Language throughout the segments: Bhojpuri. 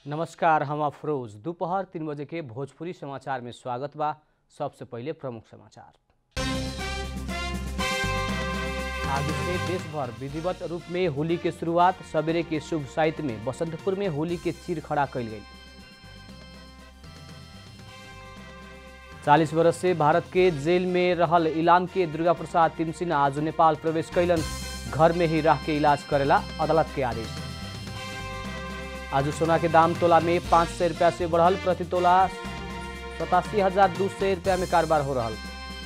नमस्कार हम अफरोज दोपहर तीन बजे के भोजपुरी समाचार में स्वागत बा सबसे पहले प्रमुख समाचार आज से देश भर विधिवत रूप में होली के शुरुआत सवेरे के शुभ साहित्य में बसंतपुर में होली के चीर खड़ा कल गई चालीस वर्ष से भारत के जेल में रहल इलाम के दुर्गा प्रसाद तिमसिना आज नेपाल प्रवेश कैलन घर में ही रह के इलाज करेला अदालत के आदेश आज सोना के दाम तोला में पाँच सौ रुपया से बढ़ल प्रति तोला सतासी हजार दू सौ रुपया में कारोबार हो रहा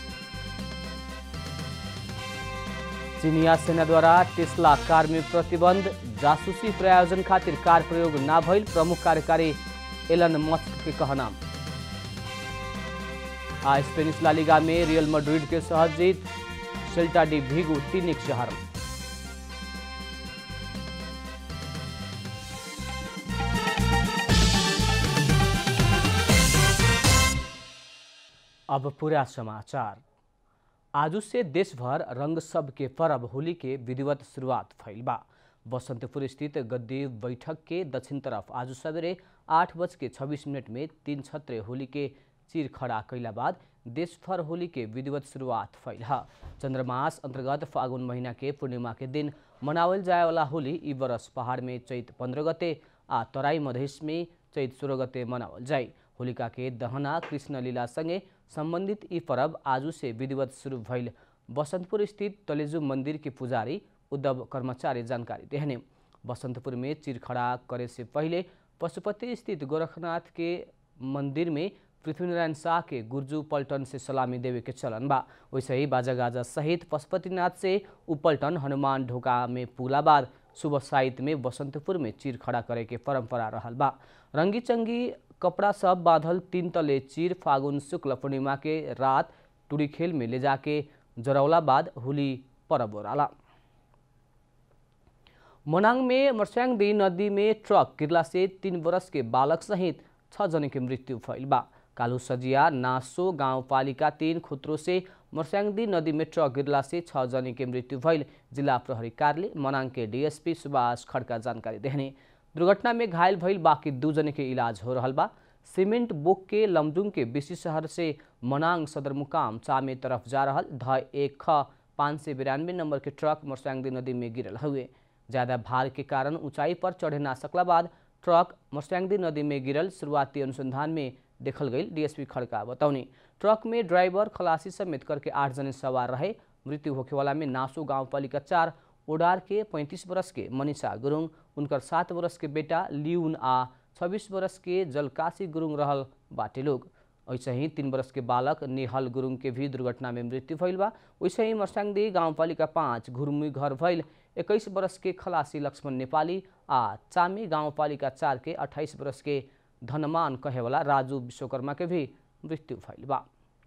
चीनिया सेना द्वारा टेस्ला कार में प्रतिबंध जासूसी प्रायोजन खातिर कार प्रयोग ना भइल प्रमुख कार्यकारी एलन मस्क के कहना आ स्पेनिश लालिगा में रियल मैड्रिड के सहज जीत सेल्टा डी भीगू तीन एक शहर अब पूरा समाचार आज से देशभर रंग सब के पर्व होली के विधिवत शुरुआत भइल बा बसंतपुर स्थित गद्दी बैठक के दक्षिण तरफ आज सवेरे आठ बज के छब्बीस मिनट में तीन छत्रे होली के चीर खड़ा कैला बाद देशभर होली के विधिवत शुरुआत भइल ह चंद्रमास अंतर्गत फागुन महीना के पूर्णिमा के दिन मनावल जाए वाला होली ई बरस पहाड़ में चैत पंद्रह गते आ तराई मधेश में चैत सोलह गते मनावल जाए होलिका के दहना कृष्ण लीला संगे संबंधित ई पर्व आजू से विधिवत शुरू भइल बसंतपुर स्थित तलेजु मंदिर के पुजारी उद्धव कर्मचारी जानकारी देहने बसंतपुर में चिरखड़ा करे से पहले पशुपति स्थित गोरखनाथ के मंदिर में पृथ्वीनारायण शाह के गुर्जू पल्टन से सलामी देवे के चलन बा वैसे ही बाजा गाजा सहित पशुपतिनाथ से उपल्टन हनुमान ढोका में पुगला बाद सुबह साहित्य में बसंतपुर में चीर खड़ा करे के परंपरा रहल बा रंगी चंगी कपड़ा सब बांधल तीन तले चीर फागुन शुक्ल पूर्णिमा के रात टूरी खेल में ले जाके जरौला बाद होली पर्व ओराला मनाङ में मर्स्याङदी नदी में ट्रक गिरला से तीन वर्ष के बालक सहित छ जने की मृत्यु भइल बा कालू सजिया नासो गाउँपालिका तीन खुत्रो से मर्स्याङदी नदी में ट्रक गिरला से छ जने की मृत्यु भइल जिला प्रहरी कार्यालय मनाङ के डीएसपी सुभाष खड्का जानकारी देहने दुर्घटना में घायल भइल बाकी दू जने के इलाज हो रहा बा सीमेंट बोक के लमजुङ के बेसी शहर से मनाङ सदरमुकाम चामे तरफ जा रहा ध एक ख पाँच सय बिरानवे नंबर के ट्रक मर्स्याङदी नदी में गिरल हुए ज़्यादा भार के कारण ऊंचाई पर चढ़े ना सकला बाद ट्रक मर्स्याङदी नदी में गिरल शुरुआती अनुसंधान में देखल गई डीएसपी खड़का बतौनी ट्रक में ड्राइवर खलासी समेत करके आठ जने सवार रहे मृत्यु होखेवाला में नासो गाउँपालिका चार ओडार के पैंतीस वर्ष के मनीषा गुरुङ उनकर सात वर्ष के बेटा लिउन आ छब्बीस वर्ष के जलकाशी गुरुङ रहल बाटे लोग ऐसे ही तीन वर्ष के बालक नेहल गुरुङ के भी दुर्घटना में मृत्यु भइल बा वैसे ही मर्साङदी गाउँपालिका पाँच घुरमुई घर भइल इक्कीस वर्ष के खलासी लक्ष्मण नेपाली आ चामी गाउँपालिका चार के अट्ठाइस वर्ष के धनमान कहेवाला राजू विश्वकर्मा के भी मृत्यु भइल बा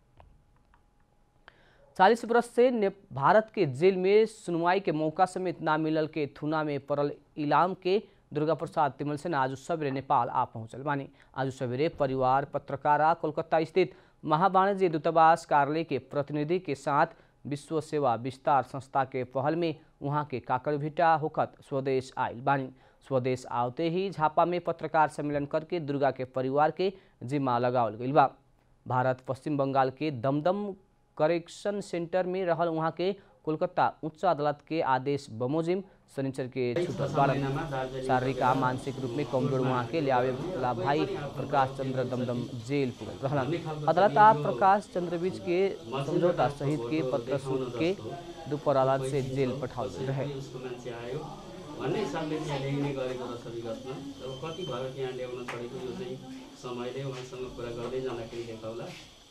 चालीस वर्ष से ने भारत के जेल में सुनवाई के मौका समेत ना मिलल के थुना में पड़ल इलाम के दुर्गा प्रसाद तिमल सेन आज सवेरे नेपाल आ पहुंचल बानी आज सवेरे परिवार पत्रकारा कोलकाता स्थित महावाणिज्य दूतावास कार्यालय के प्रतिनिधि के साथ विश्व सेवा विस्तार संस्था के पहल में वहाँ के काकरभिटा होखत स्वदेश आयल बानी स्वदेश आवते ही झापा में पत्रकार सम्मेलन करके दुर्गा के परिवार के जिम्मा लगावल गई बा भारत पश्चिम बंगाल के दमदम करेक्शन सेंटर में रहल वहाँ के कोलकाता उच्च अदालत के आदेश बमोजिम शनिचर के छूटल बारन शारीरिक आ मानसिक रूप में कमजोर वहाँ के लियावे वाला भाई प्रकाश चंद्र दमदम जेल पुगल रहलन अदालत आ प्रकाश चंद्र बीच के समझौता सहित के पत्र सुन के दोपहर अदालत से जेल पठाओल गेल रहे भन्ने हिसाबले त्यहाँ ल्याइने गरेको रहेछ विगतमा अब कति भयो त्यहाँ ल्याउन छोडेको यो चाहिँ समयले उहाँसँग कुरा गर्दै जाँदाखेरि देखाउला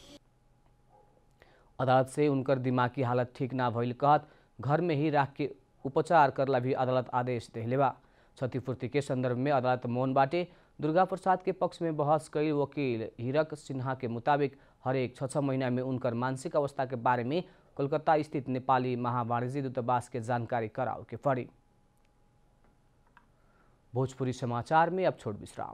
अदालत से उनकर दिमागी हालत ठीक ना भइल कहत घर में ही राख के उपचार करला भी अदालत आदेश देले बा क्षतिपूर्ति के संदर्भ में अदालत मौन बाटे दुर्गा प्रसाद के पक्ष में बहस कई वकील हीरक सिन्हा के मुताबिक हरेक छ छ महीना में उनकर मानसिक अवस्था के बारे में कोलकाता स्थित नेपाली महावाणिज्य दूतावास के जानकारी कराओ के पड़ी भोजपुरी समाचार में अब छोड़ विश्राम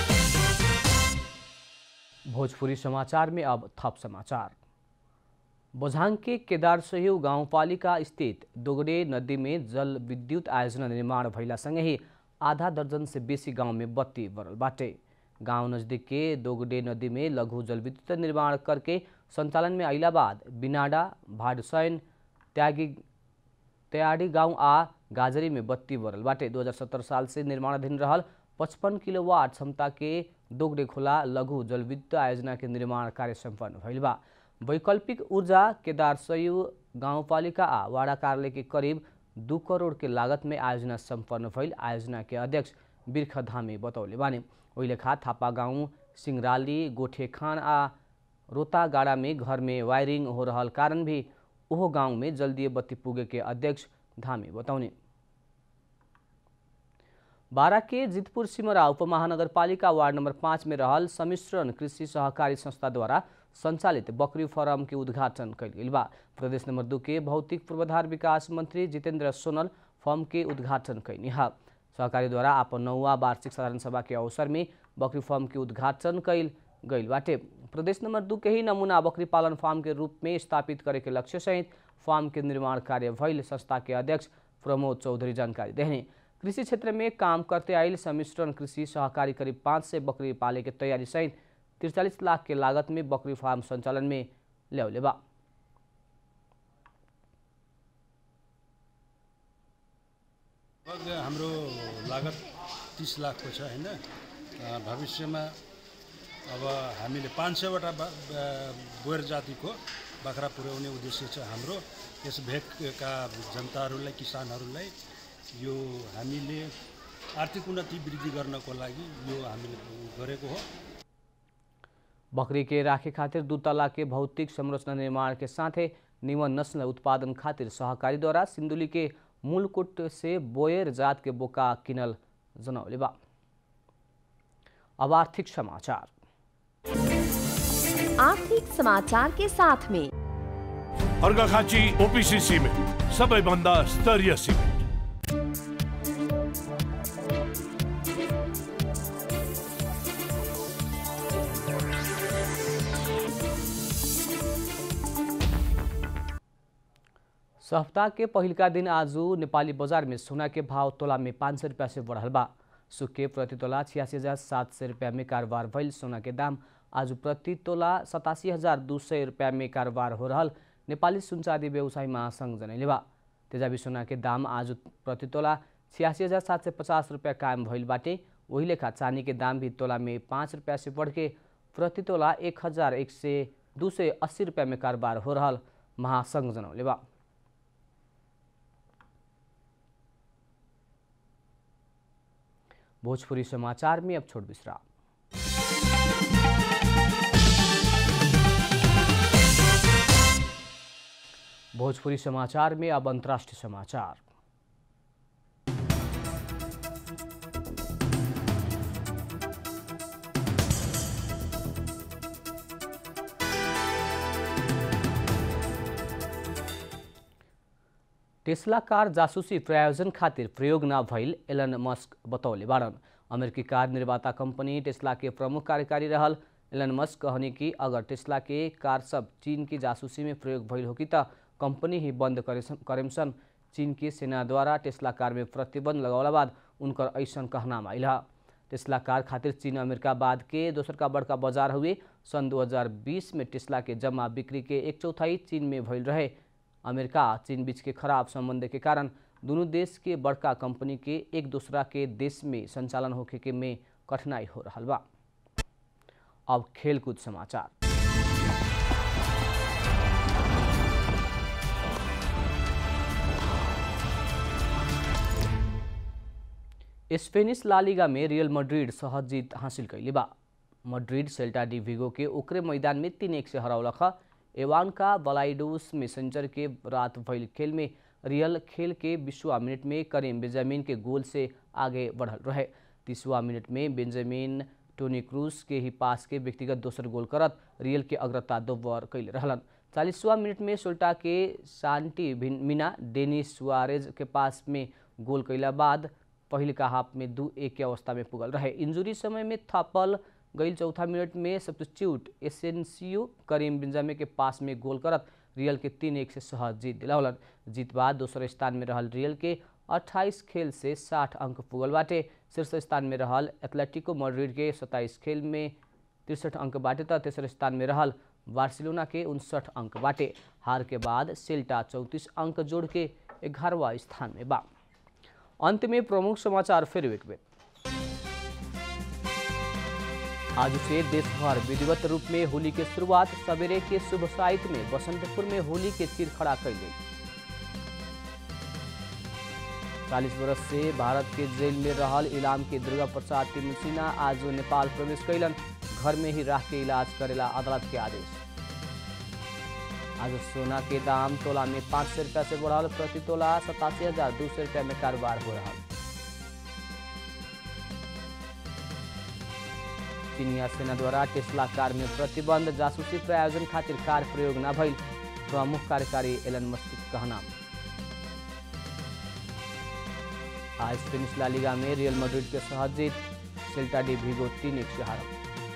भोजपुरी समाचार में अब थप समाचार बझाङ के केदारसह्यू गाउँपालिका स्थित दोगडे नदी में जल विद्युत आयोजना निर्माण भइलासँगै आधा दर्जन से बेसी गांव में बत्ती बरल बाटे गांव नजदीक के दोगडे नदी में लघु जल विद्युत निर्माण करके संचालन में अइला बाद बिनाडा भाडसैन त्यागी तयाडी गांव आ गाजरी में बत्ती बरल बाटे 2070 साल से निर्माणाधीन रहल पचपन किलोवाट क्षमता के दोगडे खोला लघु जल विद्युत आयोजना के निर्माण कार्य सम्पन्न भइल बा वैकल्पिक ऊर्जा केदारसयू गाउँपालिका आ वाडा कार्यालय के करीब दू करोड़ के लागत में आयोजना सम्पन्न भइल आयोजना के अध्यक्ष बिर्ख धामी बतौले बाने ओहि लेखा थापा गाउँ सिंगराली गोठेखान आ रोतागाड़ा में घर में वायरिंग हो रहल कारण भी ओहो गांव में जल्दी बत्ती पुगे के अध्यक्ष धामी बताउने बारा के जितपुर सिमरा उपमहानगरपालिका वार्ड नंबर पाँच में रहल सम्मिश्रण कृषि सहकारी संस्थाद्वारा संचालित बकरी फार्म के उद्घाटन कल गेल बा प्रदेश नंबर दू के भौतिक पूर्वाधार विकास मंत्री जितेंद्र सोनल फर्म के उद्घाटन कैनी है सहकारी द्वारा अपन नौवा वार्षिक साधारण सभा के अवसर में बकरी फार्म के उद्घाटन कैल गईल बाटे प्रदेश नंबर दू के ही नमूना बकरी पालन फार्म के रूप में स्थापित करे के लक्ष्य सहित फार्म के निर्माण कार्य भइल संस्था के अध्यक्ष प्रमोद चौधरी जानकारी देने कृषि क्षेत्र में काम करते आयल सम्मिश्रण कृषि सहकारी करीब पाँच सय बकरी पाले के तैयारी सहित तिरचालीस लाख के लागत में बकरी फार्म संचालन में ल्याउले बा लगभग हाम्रो लागत तिस लाखको छ होइन अ, भविष्यमा अब हामीले पाँच सयवटा बा- बा- बोयर जातिको बाख्रा पुर्याउने उद्देश्य छ हाम्रो यस भेगका जनताहरूलाई किसानहरूलाई यो हामीले आर्थिक उन्नति वृद्धि गर्नको लागि यो हामीले गरेको हो बकरी के राखे खातिर दू तला के भौतिक संरचना निर्माण के साथे निमन नस्ल उत्पादन खातिर सहकारी द्वारा सिंदुली के मूलकुट से बोयर जात के बोका किनल जनौले बा अब आर्थिक समाचार आर्थिक समाचार के साथ में अर्घाखाँची ओपिसी सिमेन्ट सबैभन्दा स्तरीय सिमेन्ट सप्ताह के पहिलका दिन आज नेपाली बजार में सोना के भाव तोला में पाँच सौ रुपया से बढ़ल बा सुके प्रति तोला छियासी हजार सात सौ रुपया में कारोबार भइल सोना के दाम आज प्रति तोला सतासी हजार दू सय रुपया में कारोबार हो रहल नेपाली सुनचादी व्यवसाय महासङ्घ जनैले बा तेजाबी सोना के दाम आज प्रति तोला छियासी हजार सात सय पचास रुपया कायम भइल बाटे वही लेखा चानी के दाम भी तोला में पाँच रुपया से बढ़ के प्रति तोला एक हजार एक सय दू सय अस्सी रुपया में कारोबार हो रहल महासङ्घ जनौले बा भोजपुरी समाचार में अब छोट विश्राम भोजपुरी समाचार में अब अंतर्राष्ट्रीय समाचार टेस्ला कार जासुसी प्रायोजन खातिर प्रयोग न भइल एलन मस्क बतौले बाड़न अमेरिकी कार निर्माता कंपनी टेस्ला के प्रमुख कार्यकारी रहल एलन मस्क कहने कि अगर टेस्ला के कार सब चीन की जासूसी में प्रयोग भइल हो कि त कंपनी ही बंद करेमसन चीन के सेना द्वारा टेस्ला कार में प्रतिबंध लगौला बाद उनकर ऐसन कहनाम आइल ह टेस्ला कार खातिर चीन अमेरिका बाद के दोसर का बड़का बाजार हुए सन 2020 में टेस्ला के जमा बिक्री के एक चौथाई चीन में भइल रहे अमेरिका चीन बीच के खराब संबंध के कारण दोनों देश के बड़का कंपनी के एक दूसरा के देश में संचालन होखे के में कठिनाई हो रहा बा अब खेलकूद समाचार स्पेनिश लालिगा में रियल मड्रिड सहज जीत हासिल कैले बा मड्रिड सेल्टा डी विगो के ओकरे मैदान में तीन एक से हरौलख एवानका बलाइडोस मैसेंजर के रात भइल खेल में रियल खेल के बीसवा मिनट में करीम बेंजामिन के गोल से आगे बढ़ल रहे तीसवा मिनट में बेंजामिन टोनी क्रूज के ही पास के व्यक्तिगत दोसर गोल करत रियल के अग्रता दोबर कैले रहलन चालीसवा मिनट में सोल्टा के शांति मीना डेनिस सुआरेज के पास में गोल कैला बाद पहिलका हाफ में दू एक के अवस्था में पुगल रहे इंजुरी समय में थपल गईल चौथा मिनट में सब्स्टिट्यूट एसेंसियो करीम बिंजामे के पास में गोल करत रियल के तीन एक से सहज जीत दिलावलन जीत बाद दोसर स्थान में रहल रियल के 28 खेल से 60 अंक पुगल बाटे शीर्ष स्थान में रहल एथलेटिको मैड्रिड के 27 खेल में तिरसठ अंक बाटे त तेसर स्थान में रहल बार्सिलोना के उनसठ अंक बाटे हार के बाद सेल्टा चौंतीस अंक जोड़ के ग्यारहवा स्थान में बा अंत में प्रमुख समाचार फिर एक बेर आज से देश भर विधिवत रूप में होली के शुरुआत सवेरे के शुभ साहित्य में बसंतपुर में होली के तीर खड़ा कई गई चालीस वर्ष से भारत के जेल में रहल इलाम के दुर्गा प्रसाद तिमुसिना आज नेपाल प्रवेश कैलन घर में ही रह के इलाज करेला अदालत के आदेश आज सोना के दाम तोला में पाँच सौ रुपया से बढ़ल प्रति तोला सतासी हजार दो सौ रुपया में कारोबार हो रहा चीनिया सेना द्वारा टेस्ला कार में प्रतिबंध जासूसी प्रायोजन खातिर कार प्रयोग न भइल प्रमुख कार्यकारी एलन मस्क के कहना आज स्पेनिश ला लीगा में रियल मैड्रिड के सहज जीत सेल्टा डी विगो तीन एक से हारल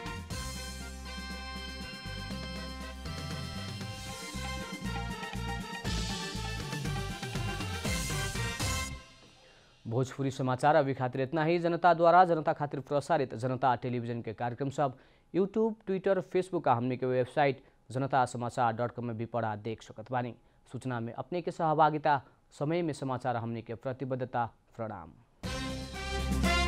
भोजपुरी समाचार अभी खातिर इतना ही जनता द्वारा जनता खातिर प्रसारित जनता टेलीविजन के कार्यक्रम सब यूट्यूब ट्विटर फेसबुक आ हमने के वेबसाइट जनता समाचार डॉट कॉम में भी पढ़ा देख सकत बानी सूचना में अपने के सहभागिता समय में समाचार हमने के प्रतिबद्धता प्रणाम